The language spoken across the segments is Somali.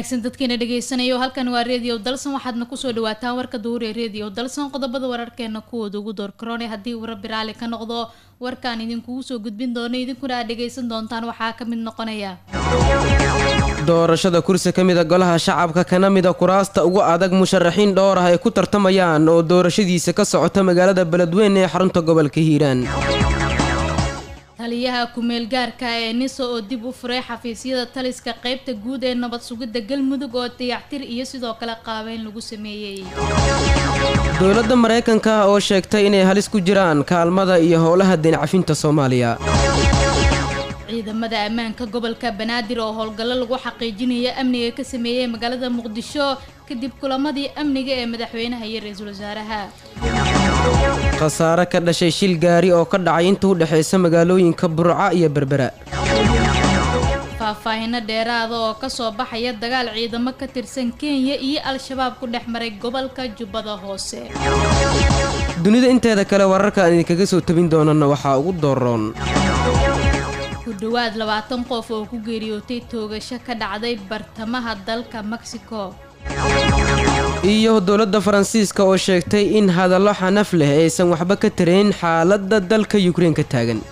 wanaagsan dadkeena dhegeysanaya halkan waa redio dalson waxaadna kusoo dhawaataan warka duur ee redio dalson qodobada wararkeena kuwooda ugu door karoone haddii uu rabbi raali ka noqdo warkaan idinkugu soo gudbin doono idinkuna aad dhegeysan doontaan waxaa ka mid noqonaya doorashada kursi ka mida golaha shacabka kana mida kuraasta ugu adag musharaxiin dhowr ah ay ku tartamayaan oo doorashadiisa ka socota magaalada beledweyne ee xarunta gobolka hiiraan taliyaha kumeel gaarka ee niso oo dib u furay xafiisyada taliska qeybta guud ee nabad sugidda galmudug oo dayactir iyo sidoo kale qaabeyn lagu sameeyey dowladda maraykanka oo sheegtay inay halis ku jiraan kaalmada iyo howlaha deencafinta soomaaliya ciidamada ammaanka gobolka banaadir oo howlgallo lagu xaqiijinaya amniga ka sameeyey magaalada muqdisho kadib kulamadii amniga ee madaxweynaha iyo ra-iisul wasaaraha khasaare ka dhashay shil gaari oo ka dhacay inta u dhexaysa magaalooyinka burca iyo berbera faahfaahino dheeraada oo kasoo baxaya dagaal ciidamo ka tirsan kenya iyo al-shabaab ku dhex maray gobolka jubbada hoose dunida inteeda kale wararka aan idinkaga soo tabin doonana waxaa ugu dooroon ku dhowaad labaatan qof oo ku geeriyootay toogasho ka dhacday bartamaha dalka mexico iyo dowladda faransiiska oo sheegtay in hadallo xanaf leh aysan waxba ka tarayn xaaladda dalka yukrein ka taagan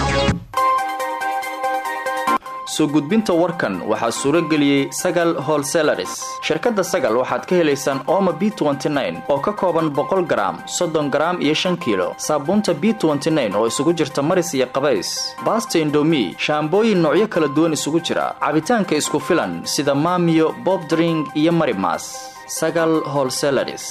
soo gudbinta warkan waxaa suuro geliyey sagal holselaris shirkadda sagal waxaad ka helaysaan ooma b oo ka kooban boqol garaam soddon garaam iyo shan kiilo saabuunta b oo isugu jirta maris iyo qabays baasta indomi shaambooyin noocyo kala duwan isugu jira cabitaanka isku filan sida maamiyo bobdring iyo marimas sagal holselaris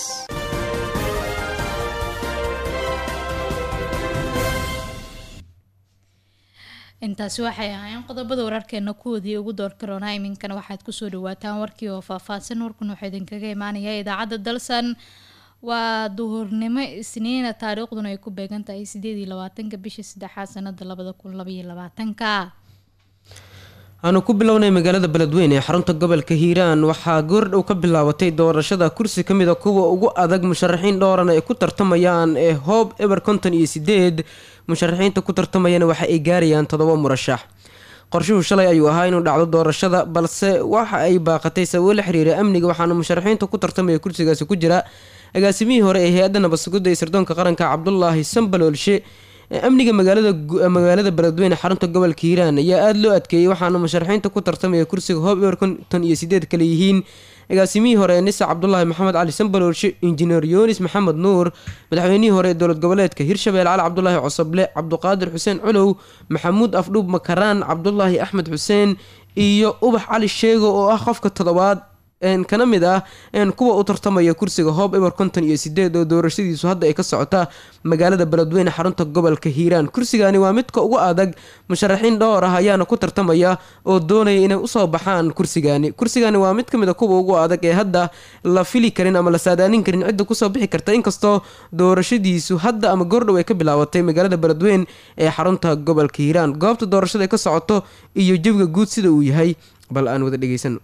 intaasi waxay ahaayeen qodobada wararkeena kuwoodii ugu door karoonaa iminkana waxaad kusoo dhawaataan warkii oo faahfaahsan warkuna wuxuu idinkaga imaanaya idaacadda dalsan waa duhurnimo isniina taariikhduna ay ku beegan tahay sideed iyo labaatanka bisha saddexaad sanada labada kun labaiyo labaatanka aanu ku bilownay magaalada beledweyne ee xarunta gobolka hiiraan waxaa goordhow ka bilaabatay doorashada kursi ka mid a kuwa ugu adag musharaxiin dhowran ay ku tartamayaan ee hoob eber konton iyo sideed musharaxiinta ku tartamayana waxa ay gaarayaan toddoba murashax qorshuhu shalay ayuu ahaa inuu dhacdo doorashada balse waxa ay baaqatay sababo la xiriira amniga waxaana musharaxiinta ku tartamaya kursigaasi ku jira agaasimihii hore ee hay-adda nabadsugidda ee sirdoonka qaranka cabdulaahi sambaloolshe amniga magaalada magaalada beledweyne xarunta gobolka hiiraan ayaa aada loo adkeeyey waxaana musharaxiinta ku tartamaya kursiga hoob eber konton iyo sideed kale yihiin agaasimihii hore ee nisa cabdulaahi maxamed cali sambaloolshe injineer yoonis maxamed nuur madaxweynihii hore ee dowlad goboleedka hirshabelle cali cabdulaahi cosoble cabduqaadir xuseen culow maxamuud afdhuub makaraan cabdulaahi axmed xuseen iyo ubax cali sheego oo ah qofka toddobaad kana mid ah kuwa u tartamaya kursiga hoob eber konton iyo sideed oo doorashadiisu hadda ay ka socota magaalada beledweyne xarunta gobolka hiiraan kursigani waa midka ugu adag musharaxiin dhowr ah ayaana ku tartamaya oo doonaya inay usoo baxaan kursigani kursigani waa mid kamid a kuwa ugu adag ee hadda la fili karin ama la saadaanin karin cidda kusoo bixi karta inkastoo doorashadiisu hadda ama goordhow ay ka bilaabatay magaalada beledweyne ee xarunta gobolka hiiraan goobta doorashada ay ka socoto iyo jawiga guud sida uu yahay bal aan wada dhegeysano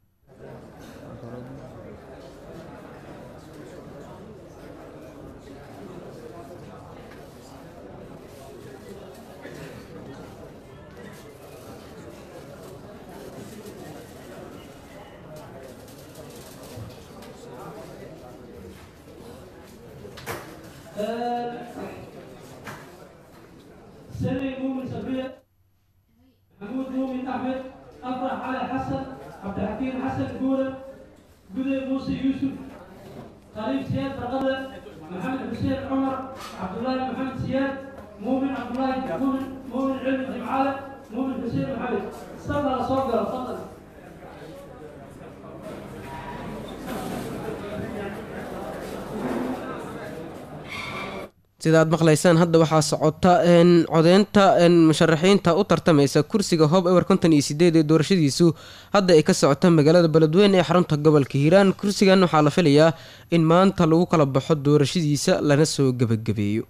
سمي مؤمن صبرية محمود مؤمن أحمد أفرح علي حسن عبد الحكيم حسن جورة جودة موسى يوسف خليل سياد رقبة محمد حسين عمر عبد الله محمد سياد مؤمن عبد الله مؤمن مؤمن علم جمعالة مؤمن حسين محمد صلى صوغر تفضل sida aad maqlaysaan hadda waxaa socota codeynta musharaxiinta u tartamaysa kursiga hoob ewer konton iyo sideed ee doorashadiisu hadda ay ka socota magaalada beledweyne ee xarunta gobolka hiiraan kursigan waxaa la filayaa in maanta lagu kala baxo doorashadiisa lana soo gebagabeeyo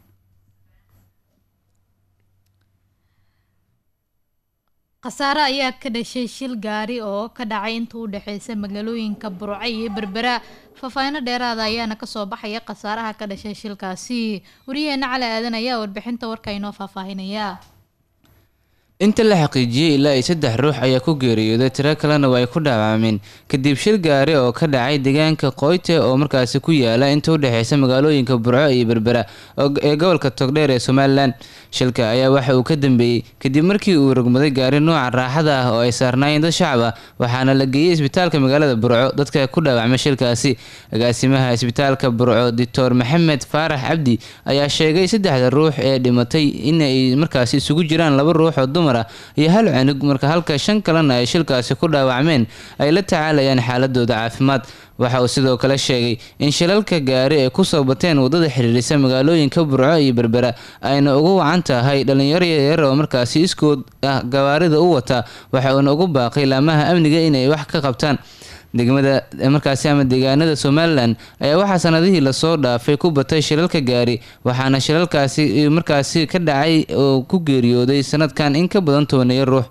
khasaare ayaa ka dhashay shil gaari oo ka dhacay inta u dhexeysa magaalooyinka burco iyo berbera faahfaahino dheeraada ayaana kasoo baxaya khasaaraha ka dhashay shilkaasi wariyaheena cali aadan ayaa warbixinta warka inoo faahfaahinaya inta la xaqiijiyey ilaa iyo saddex ruux ayaa ku geeriyooday tiro kalena waa ay ku dhaawacmeen kadib shil gaari oo ka dhacay deegaanka qoyte oo markaasi ku yaala inta u dhexeysa magaalooyinka burco iyo berbera ee gobolka togdheer ee somalilan shilka ayaa waxa uu ka dambeeyey kadib markii uu rogmaday gaari nooca raaxada ah oo ay saarnaayeen dad shacab ah waxaana la geeyey isbitaalka magaalada burco dadka ku dhaawacmay shilkaasi agaasimaha isbitaalka burco doctor maxamed faarax cabdi ayaa sheegay saddexda ruux ee dhimatay inay markaasi isugu jiraan laba ruux oo dumar ah iyo hal cunug marka halka shan kalena ay shilkaasi ku dhaawacmeen ay la tacaalayaan xaaladooda caafimaad waxa uu sidoo kale sheegay in shilalka gaari ay kusoo bateen wadada xiriirisa magaalooyinka burco iyo berbera ayna ugu wacan tahay dhalinyaro yaryar oo markaasi iskood ah gawaarida u wata waxa uuna ugu baaqay laamaha amniga inay wax ka qabtaan degmada markaasi ama deegaanada somalilan ayaa waxaa sanadihii lasoo dhaafay ku batay shilalka gaari waxaana shilalkaasi markaasi ka dhacay oo ku geeriyooday sanadkan in ka badan tooneeyo ruux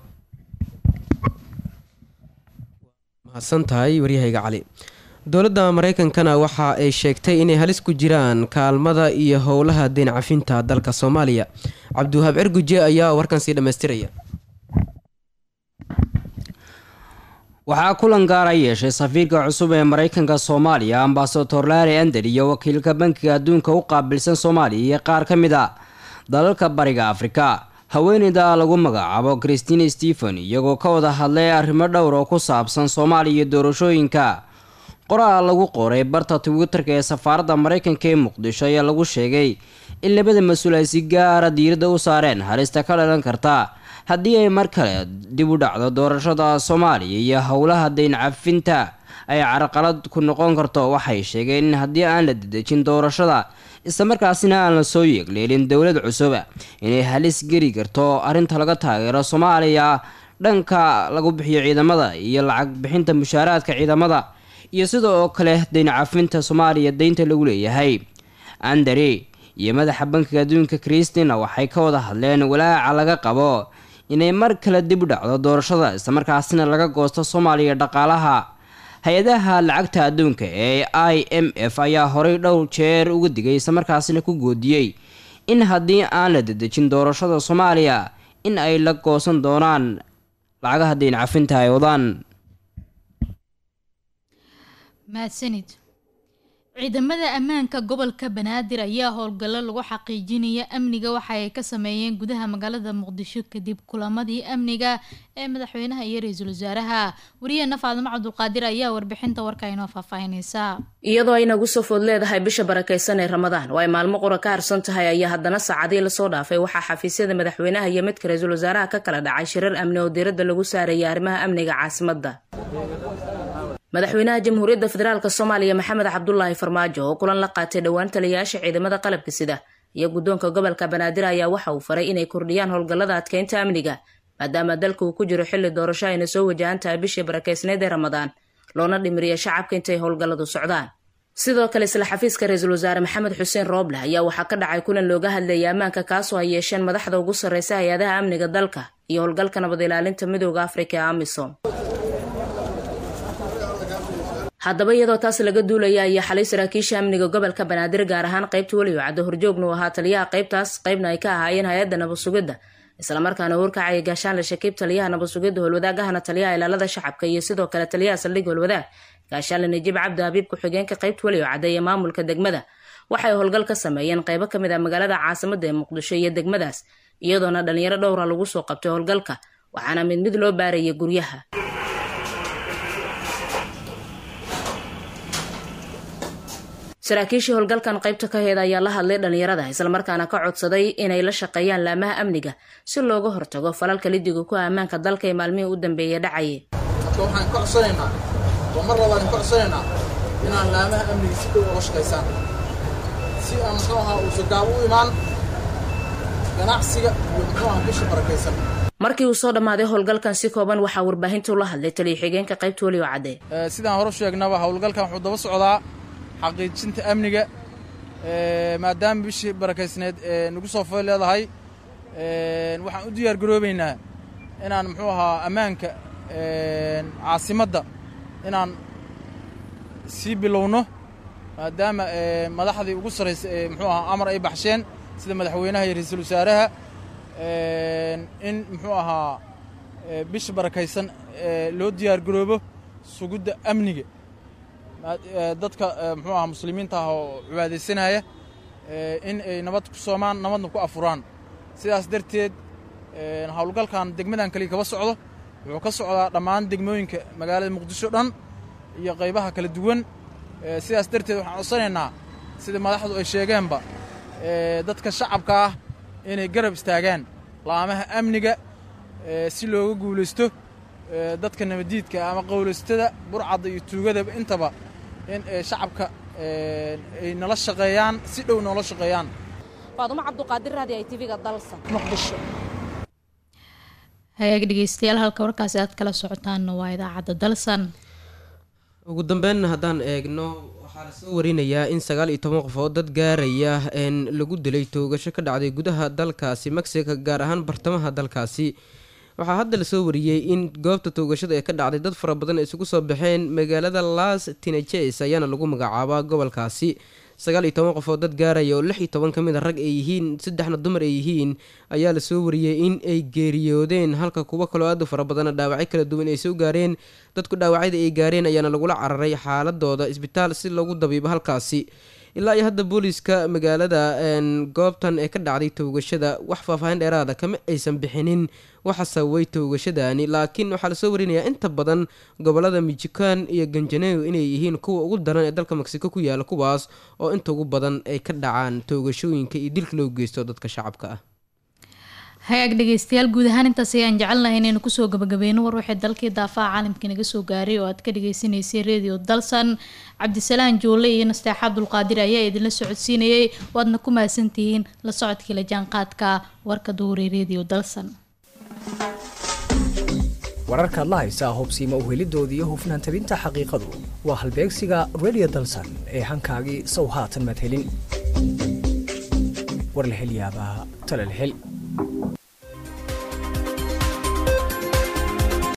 mahadsan tahay waryahayga cali dowladda mareykankana waxa ay sheegtay inay halis ku jiraan kaalmada iyo howlaha deyn cafinta dalka soomaaliya cabdiwahaab cirguje ayaa warkan sii dhammaystiraya waxaa kulan gaara yeeshay safiirka cusub ee mareykanka soomaaliya ambasador larry ander iyo wakiilka bankiga adduunka u qaabilsan soomaaliya iyo qaar ka mid a dalalka bariga afrika haweeneyda lagu magacaabo christine stephen iyagoo ka wada hadlay arrimo dhowr oo ku saabsan soomaaliya iyo doorashooyinka qoraal lagu qoray barta twitterka ee safaaradda mareykanka ee muqdisho ayaa lagu sheegay in labada mas-uul ay si gaara diiradda u saareen halista ka dhalan karta haddii ay mar kale dib u dhacdo doorashada soomaaliya iyo howlaha deyn cafinta ay carqalad ku noqon karto waxay sheegeen in haddii aan la dedejin doorashada islamarkaasina aan la soo yeegleelin dowlad cusuba inay halis geli karto arrinta laga taageero soomaaliya dhanka lagu bixiyo ciidamada iyo lacag bixinta mushaaraadka ciidamada iyo sida oo kale deyn cafinta soomaaliya deynta lagu leeyahay andari iyo madaxa bankiga adduunka christina waxay ka wada hadleen walaaca laga qabo inay mar kale dib u dhacdo doorashada islamarkaasina laga goosto soomaaliya dhaqaalaha hay-adaha lacagta adduunka ee i m f ayaa horey dhowr jeer uga digay islamarkaasina ku goodiyey in haddii aan la dedejin doorashada soomaaliya in ay la goosan doonaan lacagaha deyn cafinta ay wadaan mahadsanid ciidamada ammaanka gobolka banaadir ayaa howlgallo lagu xaqiijinaya amniga waxa ay ka sameeyeen gudaha magaalada muqdisho kadib kulamadii amniga ee madaxweynaha iyo ra-iisul wasaaraha wariyaheena faadimo cabdulqaadir ayaa warbixinta warka inoo faahfaahineysa iyadoo ay nagu soo food leedahay bisha barakaysan ee ramadaan oo ay maalmo qura ka harsan tahay ayaa haddana saacadii lasoo dhaafay waxaa xafiisyada madaxweynaha iyo midka ra-iisul wasaaraha ka kala dhacay shirar amni oo diiradda lagu saarayay arrimaha amniga caasimadda madaxweynaha jamhuuriyadda federaalk soomaaliya maxamed cabdulaahi farmaajo oo kulan la qaatay dhowaan taliyayaasha ciidamada qalabka sida iyo guddoonka gobolka banaadir ayaa waxa uu faray inay kordhiyaan howlgallada adkeynta amniga maadaama dalka uu ku jiro xilli doorasho ayna soo wajahan tahay bishii barakeysneed ee ramadaan loona dhimiriya shacabka intay howlgalladu socdaan sidoo kale isla xafiiska ra-iisul wasaare maxamed xuseen rooble ayaa waxaa ka dhacay kulan looga hadlayay ammaanka kaasoo ay yeesheen madaxda ugu sarreysa hay-adaha amniga dalka iyo howlgalka nabad ilaalinta midooda afrika ee amisom haddaba iyadoo taas laga duulaya ayaa xalay saraakiisha amniga gobolka banaadir gaar ahaan qaybta weliyo caddo horjoogna u ahaa taliyaha qaybtaas qaybna ay ka ahaayeen hay-adda nabadsugidda islamarkaana warkacaya gaashaanle shakiib taliyaha nabadsugidda howlwadaagahana taliyaha ilaalada shacabka iyo sidoo kale taliyaha saldhig howlwadaag gaashaanle najiib cabdi habiib ku-xigeenka qaybta weliyo cadda iyo maamulka degmada waxay howlgal ka sameeyeen qaybo kamid ah magaalada caasimada ee muqdisho iyo degmadaas iyadoona dhalinyaro dhowra lagu soo qabtay howlgalka waxaana mid mid loo baarayay guryaha saraakiishii howlgalkan qaybta ka heeda ayaa la hadlay dhalinyarada islamarkaana ka codsaday inay la shaqeeyaan laamaha amniga si looga hortago falalka lidiga ku ammaanka dalka ee maalmihii u dambeeya dhacaye marka waxaan ka codsanaynaa oo mar labaad ka codsanaynaa inaan laamaha amniga si dhow uga shaqaysaan si aan muxuu ahaa uusa gaab u imaan ganacsiga iyo muxuu ahaa bisha barakaysan markii uu soo dhammaaday howlgalkan si kooban waxaa warbaahintu la hadlay taliya xigeenka qaybta weliyo cadde sidaan hore sheegnaba howlgalkan wuxuu daba socdaa xaqiijinta amniga maadaama bishii barakaysneed nagu soo foy leedahay waxaan u diyaar garoobaynaa inaan muxuu ahaa ammaanka caasimadda inaan sii bilowno maadaama madaxdii ugu sarraysa ee muxuu ahaa amar ay baxsheen sida madaxweynaha iyo ra-iisul wasaaraha in muxuu ahaa bisha barakaysan loo diyaargaroobo sugidda amniga dadka muxuu ahaa muslimiinta ah oo cibaadaysanaya in ay nabad ku soomaan nabadna ku afuraan sidaas darteed howlgalkan degmadan kaliya kaba socdo wuxuu ka socdaa dhammaan degmooyinka magaalada muqdisho dhan iyo qaybaha kala duwan sidaas darteed waxaan codsanaynaa sida madaxdu ay sheegeenba dadka shacabka ah inay garab istaagaan laamaha amniga si looga guulaysto dadka nabaddiidka ama qowlaystada burcadda iyo tuugadaba intaba in shacabka ay nala shaqeeyaan si dhow noola shaqeeyaan faadumo cabduqaadir raadi ay tv-ga dalsa muqdisho hagaag dhegeystayaal halka warkaasi aad kala socotaanna waa idaacadda dalsan ugu dambeyn haddaan eegno waxaa lasoo warinayaa in sagaal iyo toban qofood dad gaaraya een lagu dilay toogasho ka dhacday gudaha dalkaasi mexico gaar ahaan bartamaha dalkaasi waxaa hadda lasoo wariyey in goobta toogashada ee ka dhacday dad fara badan ay isugu soo baxeen magaalada las tinajes ayaana lagu magacaabaa gobolkaasi sagaal iyo toban qofood dad gaaraya oo lix iyo toban ka mid a rag ay yihiin saddexna dumar ay yihiin ayaa lasoo wariyey in ay geeriyoodeen halka kuwo kaloo aad u fara badana dhaawacyo kala duwan ay soo gaareen dadku dhaawacyada ay gaareen ayaana lagula cararay xaaladooda isbitaal si lagu dabiibo halkaasi ilaa iyo hadda booliiska magaalada goobtan ee ka dhacday toogashada wax faahfaahin dheeraada kama aysan bixinin waxa sababay toogashadaani laakiin waxaa lasoo warinayaa inta badan gobolada mijikan iyo ganjaneyo inay yihiin kuwa ugu daran ee dalka mexico ku yaala kuwaas oo inta ugu badan ay ka dhacaan toogashooyinka iyo dilka loo geysto dadka shacabka ah hagaag dhegeystayaal guud ahaan intaas ayaan jecelnahay inaynu kusoo gabagabeyno war waxay dalkii daafaha caalamka naga soo gaaray oo aad ka dhageysaneysay radio dalsan cabdisalaan joole iyo nasteexa abdulqaadir ayaa idinla socodsiinayay waadna ku mahadsantihiin la socodkii la jaanqaadka warka duhuray radio dalsan wararkaad la haysaa hubsiima uhelidooda iyo hufnaan tabinta xaqiiqadu waa halbeegsiga radio dalsan ee hankaagii sow haatan madhelin war la hel yaabaa tale la hel